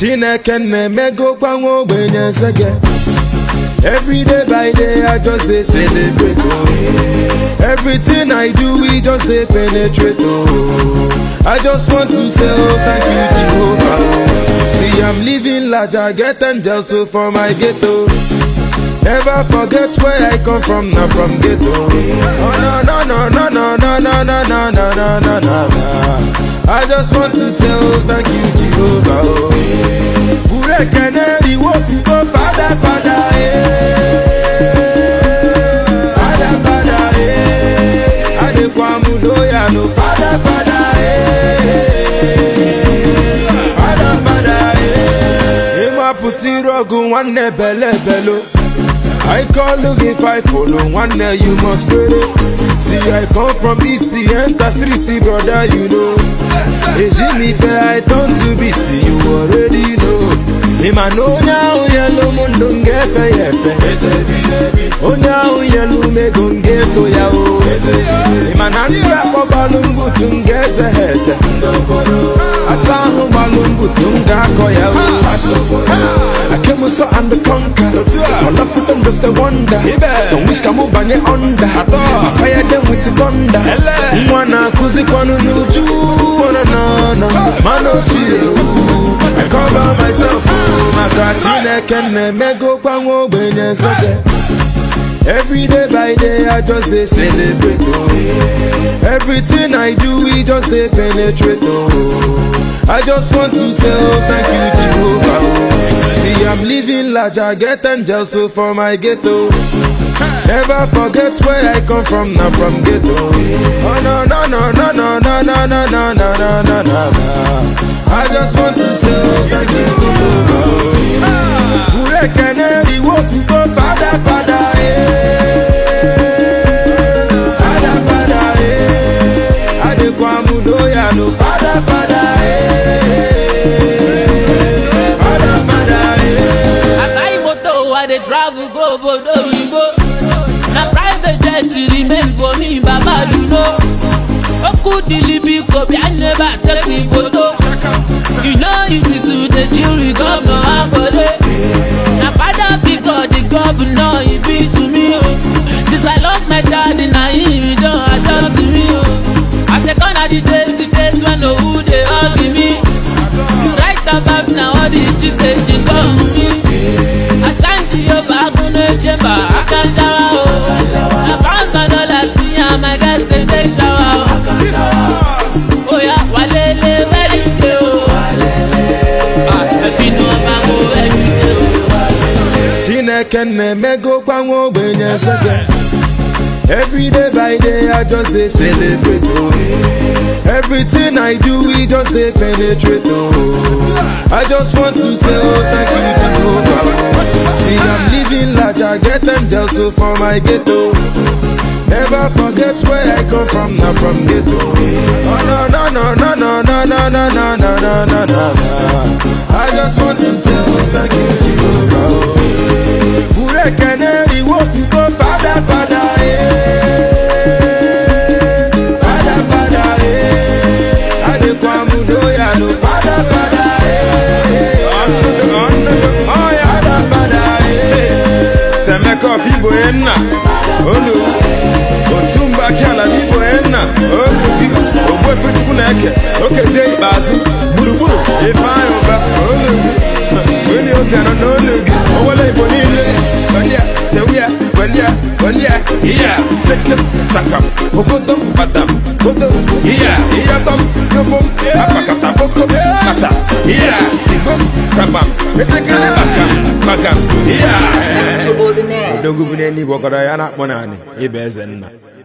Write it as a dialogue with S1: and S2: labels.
S1: chineke na-emegokwa nwa ogbenye nsege Every day by day I just dey celebrate oh. Everything I do we just dey penetrate oh. I just want to say oh thank you Jehovah oh. See I'm living large I get angels so for my ghetto Never forget where I come from not from ghetto Oh no no no no no no no no no no no no no I just want to say oh thank you Jehovah oh. Burekene iwo tuko fada fada eh. Fada fada eh. Adekwamu loya no fada fada eh. Fada fada eh. Ịmapụta iru ọgụ nwanne bele belo I call look if I follow one day you must query. See I come from east the enter street brother you know. Ejimi fair I turn to beast you already know. Ima no now yellow mundo ngefe yefe. Onye ahụ yelu mego ngeto ya o. Ima na ndị akpọ gbalụ mbutu ngeze ha eze. Asa ahụ gbalụ mbutu m ga-akọ ya o. I came so and the conquer. All of them just a wonder. So wish ka mụ banye under. I fire them with thunder. Nwa na-akụzikwanụ n'uju. Wana na na. Man ochie. I cover myself. Maka Chineke na-emegokwa nwa ogbenye nsege. Every day by day I just dey celebrate oh. Everything I do we just dey penetrate oh. I just want to say oh thank you Jehovah oh. See I'm living large I get angels so for my ghetto. Never forget where I come from not from ghetto. Oh no no no no no no no no no no no no no. I just want to say oh thank you Jehovah oh. Burekene iwo tuko fada fada eh. Fada fada eh. Adekwamu loya no fada fada eh. Fada fada eh.
S2: I buy motor, I dey travel go obodo oyibo. Na private jet remain for me, Baba you know. Oku dilibi kobi, I never take me photo. You know easy to the jury governor Akode. Na father because the governor he be to me. oh. Since I lost my daddy, na him he don adopt me. oh. I say gone are the days, the days when no who dey hug me. You write about now all the chicks they she come me. Asanji Yoba Agunle Chamber, I can shower oh. Na pounds and dollars me and my guys dey take shower oh. Oh yeah, walele very day oh. Ah, happy no mango every day oh.
S1: Chineke na-emegokwa nwa ogbenye nsege Every day by day I just dey celebrate oh. Everything I do we just dey penetrate oh. I just want to say oh thank you Jehovah See I'm living large I get angels so for my ghetto Never forget where I come from not from ghetto Oh no no no no no no no no no no no no no I just want to say oh thank you Jehovah oh. Burekene iwo tuko fada fada eh. Fada fada eh. Adekwamu loya no fada fada eh. Fada fada eh.
S3: Semeka of Igbo Enna Olu Otumba Kiala Igbo Enna Olu Bi Ogbuefe Chukwu na-eke Okezie ikpeazụ gburugburu Ifeanyị ụba Olu Gị Onye oge nọ n'olu gị Owele Igbo niile Welia Tewia Welia Welia Iya Sekem Sakam Okodom Badam Kodom Iya Iyatom Yobom Apakata Bokom Kata Iya Sibom Kabam Etekele Bakam Bakam Iya
S4: Extraordinaire.
S3: odogwu bụ n'eluigwe ọkọrọ ya na-akpọ naanị ịba eze nna